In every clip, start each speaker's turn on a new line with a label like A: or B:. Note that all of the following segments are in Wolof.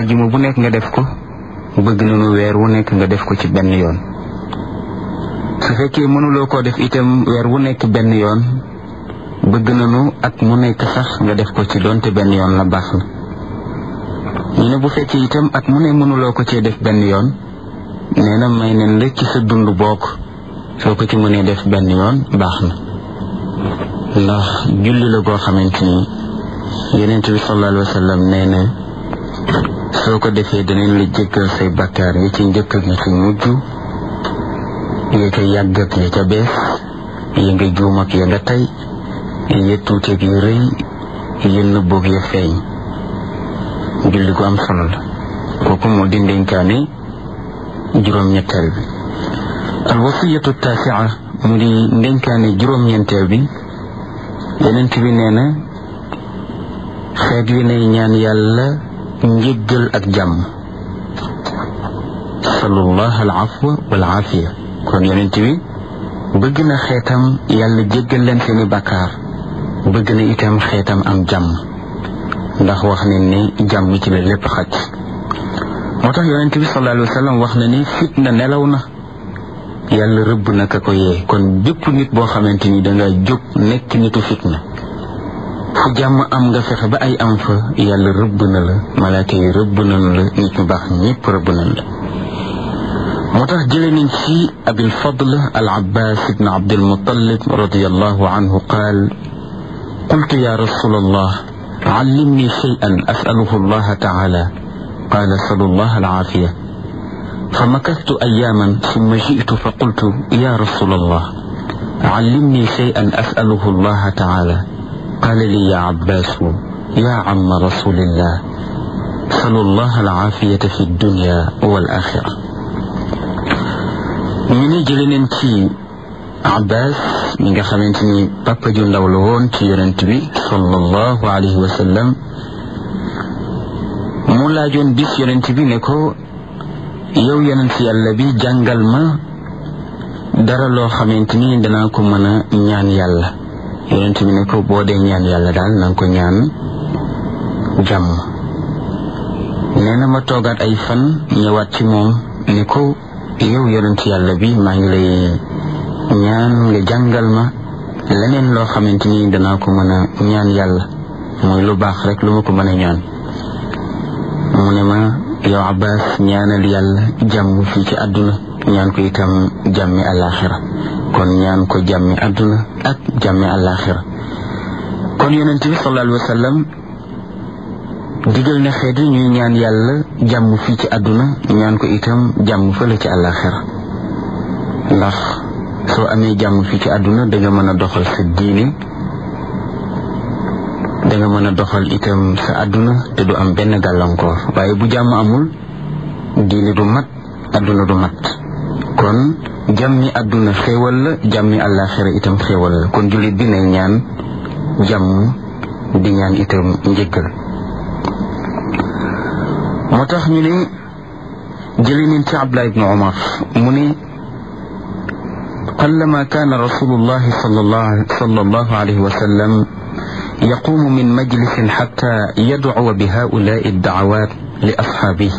A: ajjuma bu nekk nga def ko bëgg nañu weer wu nekk nga def ko ci benn yoon su fekkee mënuloo koo def itam weer wu nekk benn yoon bëgg nañu at mu nekk sax nga def ko ci doonte benn yoon la baax na ñu ne bu fekkee itam at mu ne mënuloo ko cee def benn yoon nee na may nen la ci sa dund bokk soo ko ci mënee def benn yoon baax na ndax julli la goo xamante ni yonent bi sallallahu alayhi wa sallam nee na soo ko defee danañ la jéggal say bakkaar yi ci njëkk ak yi ci mujj ya ca yàgg ak ya ca bees ya nga juum ak ya nga tey ya tuuti ak ya rëy ya nëbboog ya feeñ julli gu am solo la kooku moo di ndénkaane juróom-ñetteel bi al wasiyatu taasia mu di ndénkaane juróom-ñeenteel bi yenent bi nee na xeet wi nay ñaan yàlla njëggal ak jàmm salullah al afwa wal aafiya kon yenent bi bëgg na xeetam yàlla jéggal leen seeni bàkkaar bëgg na itam xeetam am jàmm ndax wax ne ni jàmm ci la lépp xaj moo tax yonent bi sallallahu alayhi wa sallam wax na ni fitna nelaw na yàlla rëbb na ka ko yee kon bépp nit boo xamante ni danga jóg nekk nitu fitna fu jàmm am nga fexe ba ay am fa yàlla rëbb na la malaaka yi rëbb nañ la nit ñu baax ñëpp rëbb nañ la moo tax jële nañ ci abil fadl al abbas ibn abdul muttalib radiallahu anhu qaal qultu ya rasul allah علمني شيئا أسأله الله تعالى قال سل الله العافية فمكثت أياما ثم جئت فقلت يا رسول الله علمني شيئا أسأله الله تعالى قال لي يا عباس يا عم رسول الله سل الله العافية في الدنيا والآخرة من جلن abbas mi nga xamante ni papa ju ndaw la woon ci yonent bi sallallahu alayhi wa sallam mu laajoon bis yonent bi ne ko yow yonent yàlla bi jàngal ma dara loo xamante ni danaa ko mën a ñaan yàlla yonent bi ne ko boo dee ñaan yàlla daal na nga ko ñaan jàmm nee na ma toogaat ay fan ñëwaat ci moom ne ko yow yonent yàlla bi maa ngi lay ñaan nga jàngal ma leneen loo xamante ni danaa ko mën a ñaan yàlla mooy lu baax rek lu ma ko mën a ñaan mu ne ma yow abbas ñaanal yàlla jàmm fii ci àdduna ñaan ko itam jàmmi àllaaxira kon ñaan ko jàmmi àdduna ak jàmmi àllaaxira kon yonent bi sallallahu alayhi wa sallam digal na xeet yi ñuy ñaan yàlla jàmm fii ci àdduna ñaan ko itam jàmm fële ci àllaaxira ndax soo amee jàmm fii ci àdduna danga mën a doxal sa diine danga mën a doxal itam sa àdduna te du am benn gàllankoor waaye bu jàmm amul diine du mat àdduna du mat kon jàmmi àdduna xéewal la jàmmi àllaaxira itam xéewal la kon jullit bi nay ñaan jàmm di ñaan itam njëggal moo tax ñu ne jëli nañ ci Abdullah ibnu Umar mu ne قلما كان رسول الله صلى الله, صلى الله عليه وسلم يقوم من مجلس حتى يدعو بهؤلاء الدعوات لأصحابه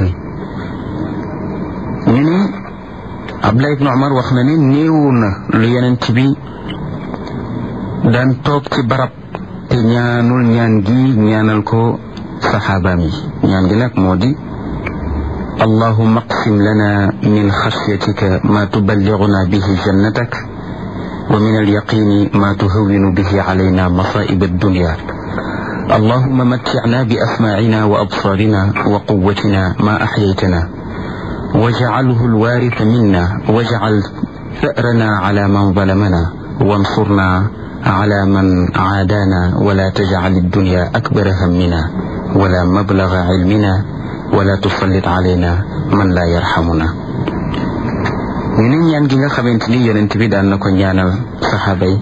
A: من عبد الله بن عمر وخناني نيونا ليننتبي دان توك ci barab te ñaanul ñaan gi ñaanal ko saxaabaam yi ñaan gi nag moo di اللهم اقسم لنا من خشيتك ما تبلغنا به جنتك ومن اليقين ما تهون به علينا مصائب الدنيا اللهم متعنا بأسماعنا وأبصارنا وقوتنا ما أحييتنا واجعله الوارث منا واجعل ثأرنا على من ظلمنا وانصرنا على من عادانا ولا تجعل الدنيا أكبر همنا ولا مبلغ علمنا wala tusallit alayna man la yarhamuna ñu ne ñaan gi nga xamante ni yonent bi daan na ko ñaanal saxaaba yi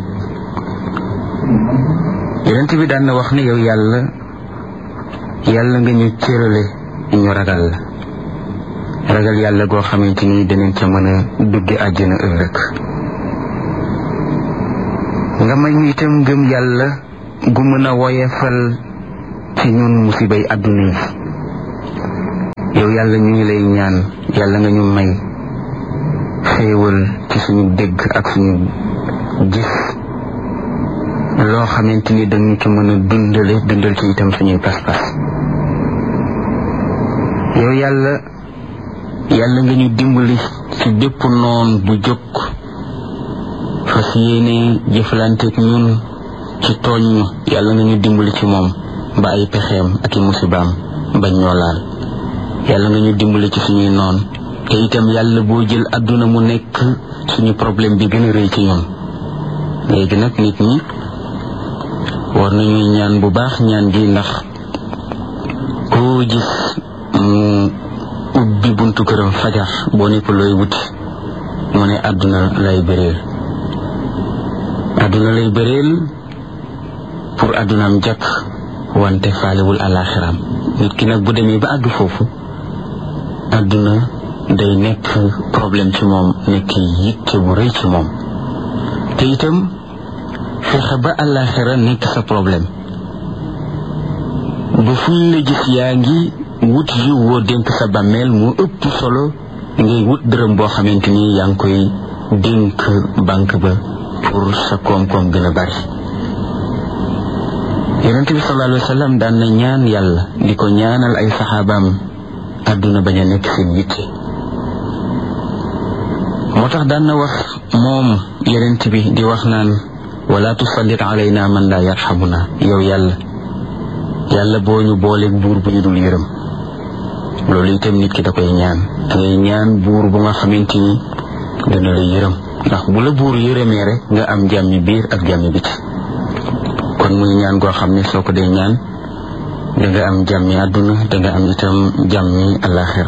A: yonent bi daan na wax ne yow yàlla yàlla nga ñu cërale ñu ragal la ragal yàlla goo xamante ni danañ ca mën a dugge àjjana ëllëg nga may ñu itam ngëm yàlla gu mën a woyefal ci ñun musibay àdduna yi yow yàlla ñu ngi lay ñaan yàlla nga ñu may xéewal ci suñu dégg ak suñu gis loo xamante ni dañu ci mën a dundale dundal ci itam suñuy pas-pas yow yàlla yàlla nga ñu dimbali ci bépp noon bu jóg fas yéene jëflanteeg ñun ci tooñ ñu yàlla nga ñu dimbali ci moom ba ay pexeem ak i musibaam bañ ñoo laal yàlla nga ñu dimbali ci suñuy noon te itam yàlla boo jël àdduna mu nekk suñu problème bi gën a rëy ci ñun léegi nag nit ñi war nañuy ñaan bu baax ñaan gi ndax koo gis mu ubbi buntu këram fajar boo ne ko looy wuti mu ne àdduna lay bëreel àdduna lay bëreel pour àddunaam jàkk wante faalewul alaxiraam nit ki nag bu demee ba àgg foofu àdduna day nekk problème ci moom nekk yitte bu rëy ci moom te itam fexe ba alaxira nekk sa problème ba fuñ la gis yaa ngi wut yiw woo dénk sa bàmmeel mu ëpp solo ngay wut dërëm boo xamante ni yaa ngi koy dénk banque ba pour sa koom-koom gën a bari yonente bi sallallahu alayhi wa sallam daan na ñaan yàlla di ko ñaanal ay saxaabaam àdduna bañ a nekk seen yitte moo tax daan na wax moom yonent bi di wax naan wala tusallit alayna man la yarhamuna yow yàlla yàlla boo ñu booleeg buur bu ñu dul yërëm loolu itam nit ki da koy ñaan da ngay ñaan buur bu nga xamante ni dana la yërëm ndax bu la buur yërëmee rek nga am jàmmi biir ak jàmmi biti kon muy ñaan goo xam ne soo ko dee ñaan da nga am jàmmi àdduna da nga am itam jàmmi alaxira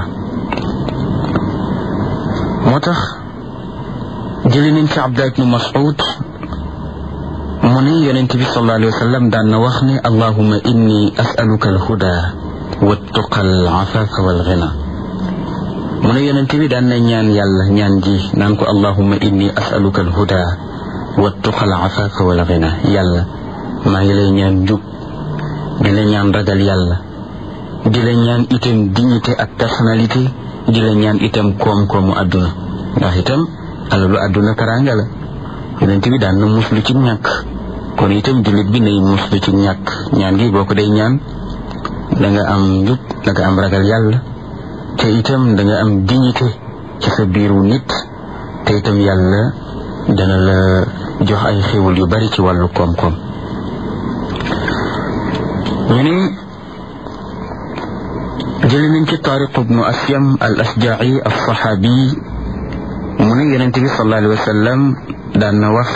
A: moo tax jëli nañ ci Abdullah ibnu Mas'ud mu ne yonent bi sallallahu alayhi wa sallam daan na wax ne allahuma inni as'aluka alhuda wattuqa alafafa walghina mu ne yonent bi daan na ñaan yàlla ñaan ji naan ko allahuma inni as'aluka alhuda wattuqa alafafa walghina yàlla maa ngi lay ñaan njub di la ñaan ragal yàlla di la ñaan itam dignité ak personnalité di la ñaan itam koom-koomu àdduna ndax itam alalu àdduna karanga la yonent bi daan na muslu ci ñàkk kon itam jullit bi nay muslu ci ñàkk ñaan gi boo ko day ñaan da nga am njub da nga am ragal yàlla te itam da nga am dignité ci sa biiru nit te itam yàlla dana la jox ay xéwal yu bari ci wàllu koom-koom ñu ne jëli nañ ci taariq ibnu asyam al asjaci al saxaabi mu ne yonent bi sallallahu alayhi wa sallam daan na wax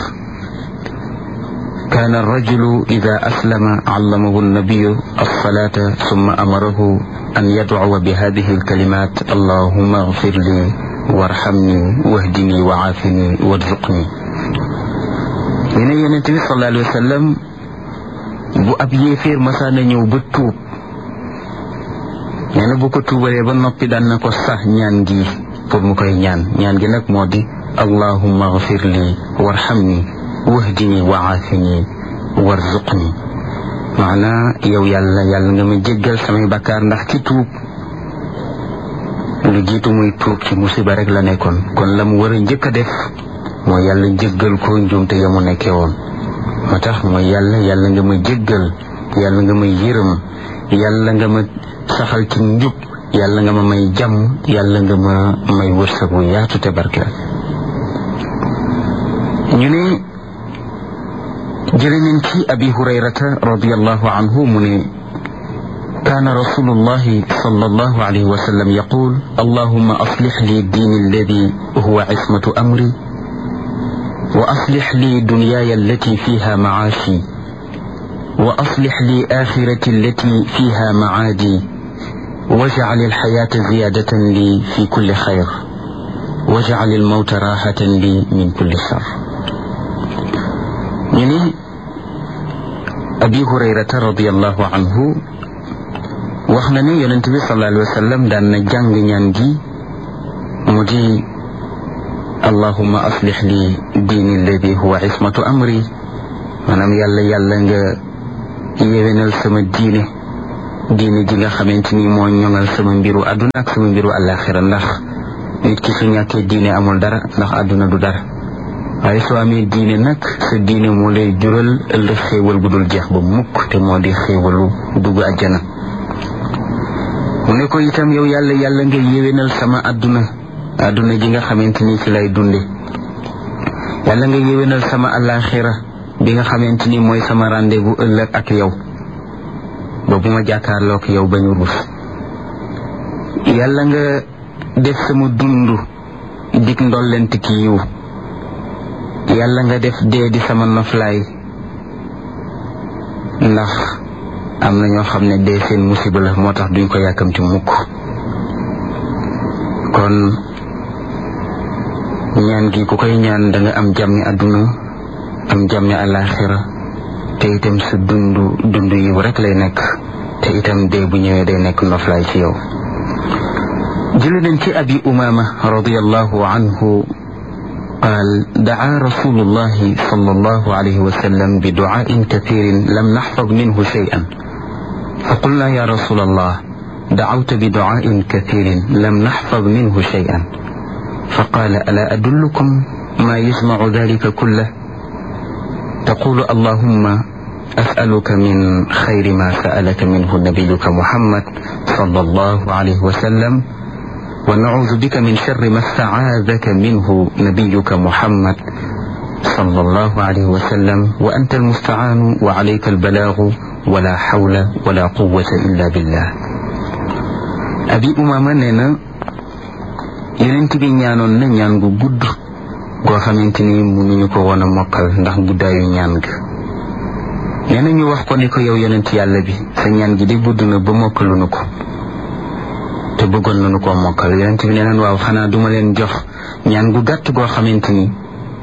A: كان الرجل إذا أسلم علمه النبي الصلاة ثم أمره أن يدعو بهذه الكلمات اللهم اغفر لي وارحمني واهدني وعافني وارزقني من النبي صلى الله عليه وسلم bu ab yéeféer masaana ñëw ba tuub nee na bu ko tuubalee ba noppi daan na ko sax ñaan gi pour mu koy ñaan ñaan gi nag moo di allahumma gfir li warhamni wahdini wa aafini warzuqni maanaa yow yàlla yàlla nga ma jéggal samay bakkaar ndax ci tuub lu jiitu muy tuub ci musiba rek la nekkoon kon la mu war a njëkk a def mooy yàlla jéggal ko njuumte ya mu nekkee woon moo tax mooy yàlla yàlla nga ma jéggal yàlla nga ma yërëm yàlla nga ma saxal ci njub yàlla nga ma may jàmm yàlla nga ma may wërsëgu yaatu te barkeel ñu ne jële nañ ci abi hurayrata radiallahu anhu mu ne كان رسول الله صلى الله عليه وسلم يقول اللهم أصلح لي الدين الذي هو عصمة أمري وأصلح لي دنياي التي فيها معاشي وأصلح لي آخرتي التي فيها معادي واجعل الحياة زيادة لي في كل خير واجعل الموت راحة لي من كل شر يعني أبي هريرة رضي الله عنه وخنا يونس صلى الله عليه وسلم دان جانغ ñaan مجي اللهم أصلح لي ديني الذي هو عصمة أمري maanaam yàlla yàlla nga yéwénal sama diine diine ji nga xamante ni moo ñoŋal sama mbiru àdduna ak sama mbiru àllaaxira ndax nit ki su ñàkkee diine amul dara ndax àdduna du dara waaye soo amee diine nag sa diine moo lay jural ëllëg xéewal gu dul jeex ba mukk te moo di xéewalu dugg àjjana mu ne ko itam yow yàlla yàlla nga yéwénal sama àdduna àdduna ji nga xamante ni ci lay dunde yàlla nga yéwénal sama àllaaxira bi nga xamante ni mooy sama rendez-vous ëllëg ak yow ba bu ma jàkkaarloog yow ba ñu rus yàlla nga def sama dund dig ndollent ki yiw yàlla nga def dee di sama noflaay ndax am na ñoo xam ne dee seen musiba la moo tax duñ ko yàkkamti mukk kon ñaan gi ku koy ñaan da nga am jàmmi àdduna am jàmmi àllaaxira te itam sa dund dund yiw rek lay nekk te itam dee bu ñëwee day nekk noflaay ci yow jële nañ ci abi umama radiallahu anhu قال دعا رسول الله صلى الله عليه وسلم بدعاء كثير لم نحفظ منه شيئا فقلنا يا رسول الله دعوت بدعاء كثير لم نحفظ منه شيئا فقال ألا أدلكم ما يجمع ذلك كله تقول اللهم أسألك من خير ما سألك منه نبيك محمد صلى الله عليه وسلم ونعوذ بك من شر ما استعاذك منه نبيك محمد صلى الله عليه وسلم وأنت المستعان وعليك البلاغ ولا حول ولا قوة إلا بالله أبي أمامة نينا yonent bi ñaanoon na ñaan gu gudd goo xamante ni mënuñu ko woon a mokkal ndax guddaayu ñaan ga nee na ñu wax ko ni ko yow yonent yàlla bi sa ñaan gi di gudd na ba mokkaluñu ko te bëggoon nañu koo mokkal yonent bi nee naan waaw xanaa duma leen jox ñaan gu gàtt goo xamante ni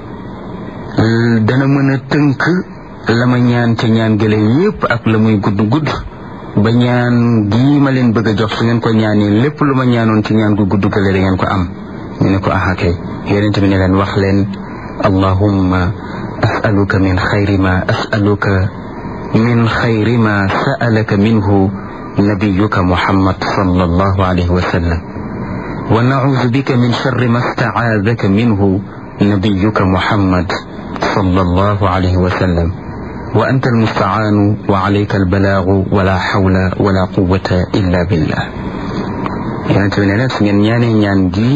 A: dana mën a tënk la ma ñaan ca ñaan gële yépp ak la muy gudd gudd ba ñaan gii ma leen bëgg a jox su ngeen ko ñaanee lépp lu ma ñaanoon ci ñaan gu gudd gële da ngeen ko am ñu ne ko aha kay yonent bi ne leen wax leen allahumma asaluka min xayri ma asaluka min xayri ma sa'alaka minhu نبيك محمد صلى الله عليه وسلم ونعوذ بك من شر ما استعاذك منه نبيك محمد صلى الله عليه وسلم وأنت المستعان وعليك البلاغ ولا حول ولا قوة إلا بالله يعني تبني نفس من يعني ñaan gi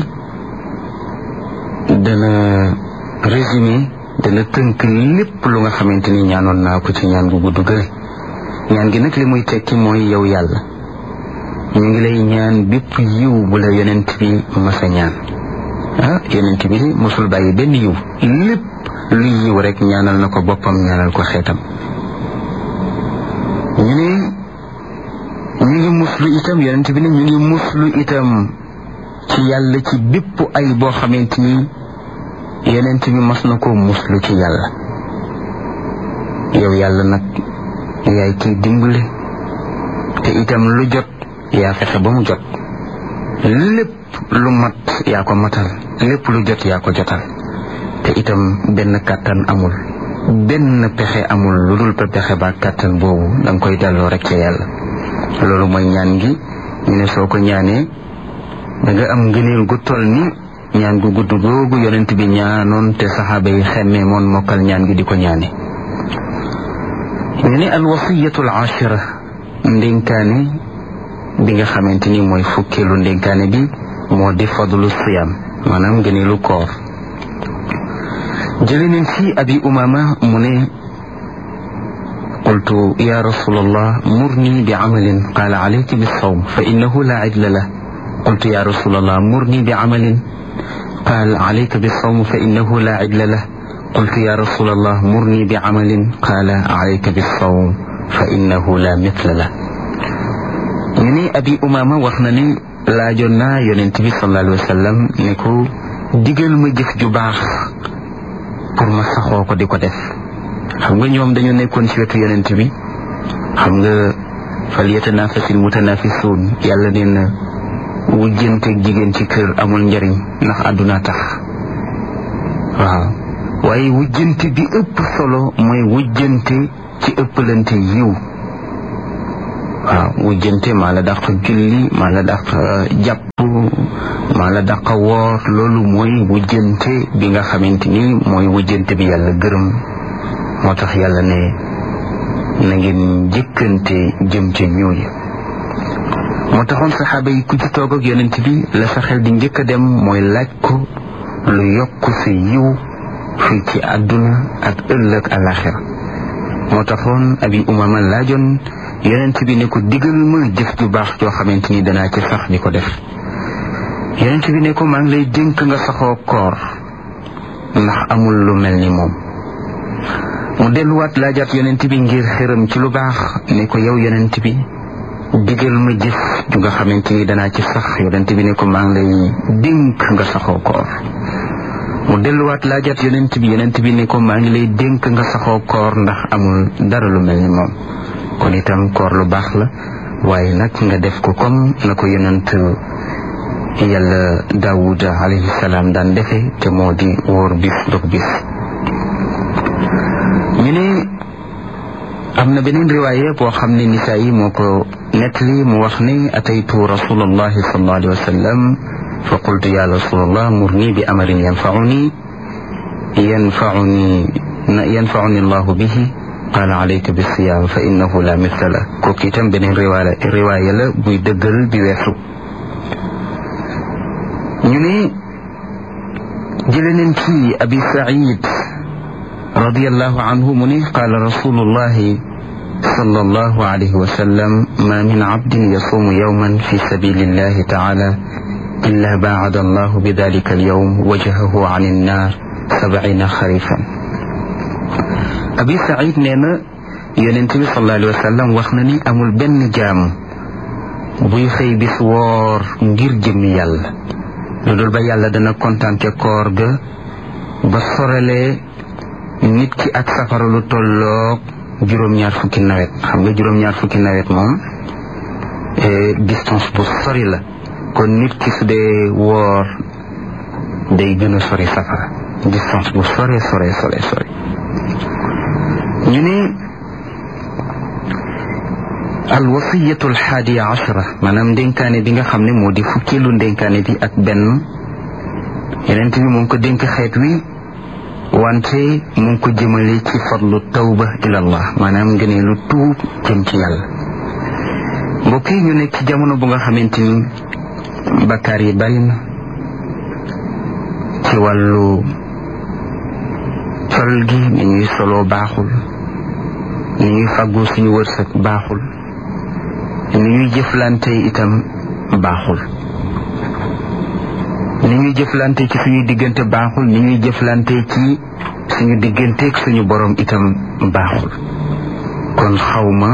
A: dana résumé dana tënk lépp lu nga xamante ni ñaanoon naa ko ci ñaan gu gudd gële ñaan gi nag li muy tekki mooy yow yàlla ñu ngi lay ñaan bépp yiw bu la yonent bi masa ñaan ah yonent bi mosul bàyyi benn yiw lépp lu yiw rek ñaanal na ko boppam ñaanal ko xeetam ñu ne ñu ngi muslu itam yonent bi ne ñu ngi muslu itam ci yàlla ci bépp ay boo xamante ni yonent bi mas na ko muslu ci yàlla yow yàlla nag yaay kiy dimbali te itam lu jot yaa fexe ba mu jot lépp lu mat yaa ko matal lépp lu jot yaa ko jotal te itam benn kàttan amul benn pexe amul lu dul pexe ba kàttan boobu da nga koy delloo rek ca yàlla loolu mooy ñaan gi ñu ne soo ko ñaanee da nga am ngëneel gu toll ni ñaan gu gudd googu yonent bi ñaanoon te saxaaba yi xemmee moon mokkal ñaan gi di ko ñaane ñu ne al wasiyatul ashira ndénkaane bi nga xamante ni mooy fukkeelu ndénkaane bi moo di fadlu siyam maanaam ngëneelu koor jële nañ ci abi umama mu ne قلت يا رسول الله مرني بعمل قال عليك بالصوم فإنه لا عدل له قلت يا رسول الله مرني بعمل قال عليك بالصوم فإنه لا عدل له قلت يا رسول الله مرني بعمل قال عليك بالصوم فإنه لا مثل له يعني أبي أمامة وخنني لا جنا ينتبه صلى الله عليه وسلم نكو digal ma jëf ju baax pour ma saxoo ko di ko def xam nga ñoom dañu nekkoon ci wetu yonent bi xam nga fal yatanafasil mutanafisuun yàlla nee na wujjanteeg jigéen ci kër amul njariñ ndax àdduna tax waaw waaye wujjante bi ëpp solo mooy wujjante ci ëppalante yiw waaw wujjante maa la dàq julli maa la dàq jàpp maa la dàq woor loolu mooy wujjante bi nga xamante ni mooy wujjante bi yàlla gërëm moo tax yàlla ne na ngeen jëkkante jëm ca ñooñu moo taxoon saxaaba yi ku ci toog ak yonent bi la sa xel di njëkk a dem mooy laaj ko lu yokk sa yiw fii ci àdduna ak ëllëg alaxira moo taxoon abi umama laajoon yonent bi ne ko digal ma jëf ju baax joo xamante ni danaa ci sax di ko def yonent bi ne ko maa ngi lay dénk nga saxoo koor ndax amul lu mel ni moom mu delluwaat laajaat yonent bi ngir xëram ci lu baax ne ko yow yonent bi digal ma jëf ju nga xamante ni danaa ci sax yonent bi ne ko maa ngi lay dénk nga saxoo koor mu delluwaat laajaat yonent bi yonent bi ne ko maa ngi lay dénk nga saxoo koor ndax amul dara lu mel ni moom kon itam koor lu baax la waaye nag nga def ko comme na ko yonent yàlla daawuda alayhi salaam daan defe te moo di wóor bis dog bis ñu ne am na beneen riwaaya boo xam ne nisaa yi moo ko nettali mu wax ne ataytu rasulallahi sallallahu alayhi wa sallam fa qultu ya rasulallah murni bi amarin yanfauni yanfauni yanfauni allahu bihi qaala alayka bisiyam fa innahu la mithla la kooku itam beneen riwaaya riwaaya la buy dëggal bi weesu ñu ne jële nañ ci abi said radiallahu anhu mu ne qaala rasulullahi sallallahu alayhi wa sallam ma min abdin yasuumu yawman fi sabilillahi taala illa baacada allahu bidalika alyawm wajhahu an annar sabciina xarifan abi said nee na yonent bi sallallahu alayhi wa sallam wax na ni amul benn jaam buy xëy bis woor ngir jëmmi yàlla lu dul ba yàlla dana kontaan ca koor ga ba sorelee nit ki ak safara lu tolloog juróom-ñaar fukki nawet xam nga juróom-ñaar fukki nawet moom distance bu sori la kon nit ki su dee woor day gën a sori safara distance bu sore sore sore sore ñu ne al wasiyatu al xaadiya ashara maanaam ndénkaane bi nga xam ne moo di fukkeelu ndénkaane bi ak benn yeneen bi mu ngi ko dénk xeet wi wante mu ngi ko jëmale ci fadlu tawba ila allah maanaam ngënee lu tuub jëm ci yàlla mbokk yi ñu nekk ci jamono bu nga xamante ni bakkaar yi bari na ci wàllu sol gi ni ñuy soloo baaxul ni ñuy fàggoo suñu wërsëg baaxul ni ñuy jëflante itam baaxul ni ñuy jëflante ci suñu diggante baaxul ni ñuy jëflante ci suñu digganteeg suñu borom itam baaxul kon xawma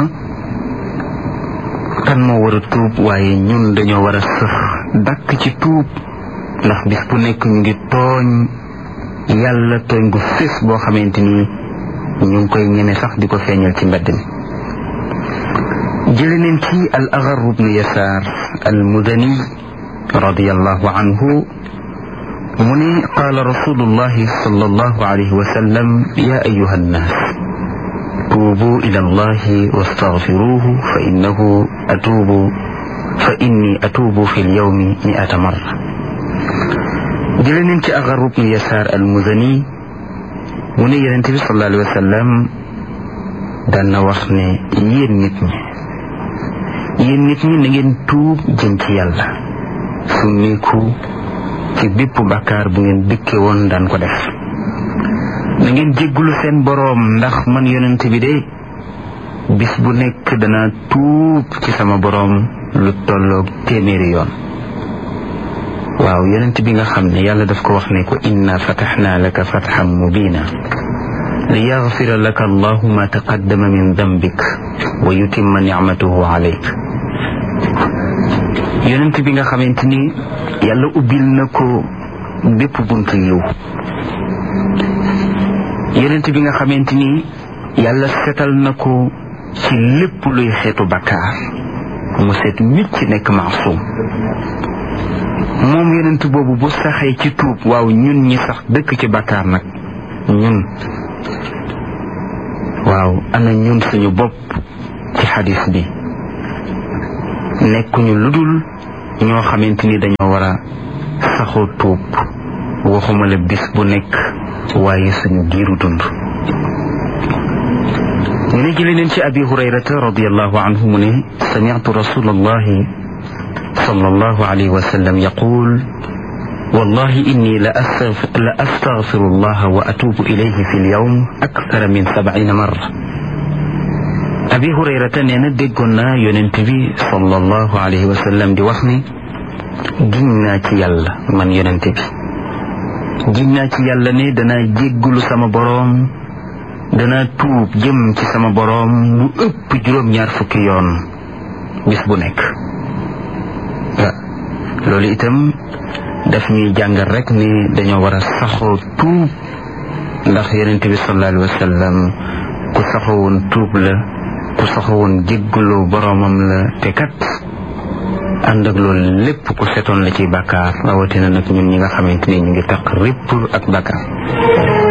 A: kan moo war a tuub waaye ñun dañoo war a sëx dakk ci tuub ndax bis bu nekk ñu ngi tooñ yàlla tooñ gu fés boo xamante ni ñu ngi koy ñeme sax di ko feeñal ci mbedd mi jële neen ci al agar ibnu yasaar al mudani radiallahu anhu mu ne qaala rasulullahi sallallahu alayhi wa sallam ya ayuha annaas tuubu ila allahi wastaghfiruhu fa innahu atuubu fa inni atuubu fi lyawmi miata marra jële neen ci agar ibnu yasaar al mudani mu ne yonente bi sallallahu alayhi wa sallam daan na wax ne yéen nit ñi yéen nit ñi na ngeen tuub jëm ci yàlla summiku ci bépp bakkaar bu ngeen dëkke woon daan ko def na ngeen jéggulu seen boroom ndax man yonent bi de bis bu nekk dana tuub ci sama boroom lu tolloog téeméeri yoon waaw yonent bi nga xam ne yàlla daf ko wax ne ko inna fataxna laka fatxan mubina li yaxfira laka allahu ma taqaddama min dambik wa yutimma nicmatahu alayk yonent bi nga xamante ni yàlla ubbil na ko bépp buntu yiw yonent bi nga xamante ni yàlla setal na ko ci lépp luy xeetu bakkaar mu seet nit ci nekk maasum moom yonent boobu bu saxee ci tuub waaw ñun ñi sax dëkk ci bakkaar nag ñun waaw ana ñun suñu bopp ci xadis bi nekkuñu lu dul ñoo xamante ni dañoo war a saxoo tuub waxuma la bis bu nekk waaye suñu giiru dund ñu ne jële neen ci abi hurayrata radiallahu anhu mu ne sami'tu rasulallahi sallallahu alayhi wa sallam yaqul wallahi inni la astaghfiru allaha wa atubu ilayhi fi lyawm akthara min sab'ina marra abi hurayrata nee na déggoon naa yonent bi sallallahu alayhi wa sallam di wax ni giñ naa ci yàlla man yonent bi giñ naa ci yàlla ne danaa jéggulu sama boroom danaa tuub jëm ci sama boroom lu ëpp juróom-ñaar fukki yoon bis bu nekk loolu itam daf ñuy jàngal rek ni dañoo war a saxoo tuub ndax yonent bi sallallahu alayhi wa sallam ku saxowoon tuub la ku saxowoon jéggalu boroomam la te kat ànd ak loolu lépp ku setoon la ci bàkkaar rawatina nag ñun ñi nga xamante ni ñu ngi taq répp ak bàkkaar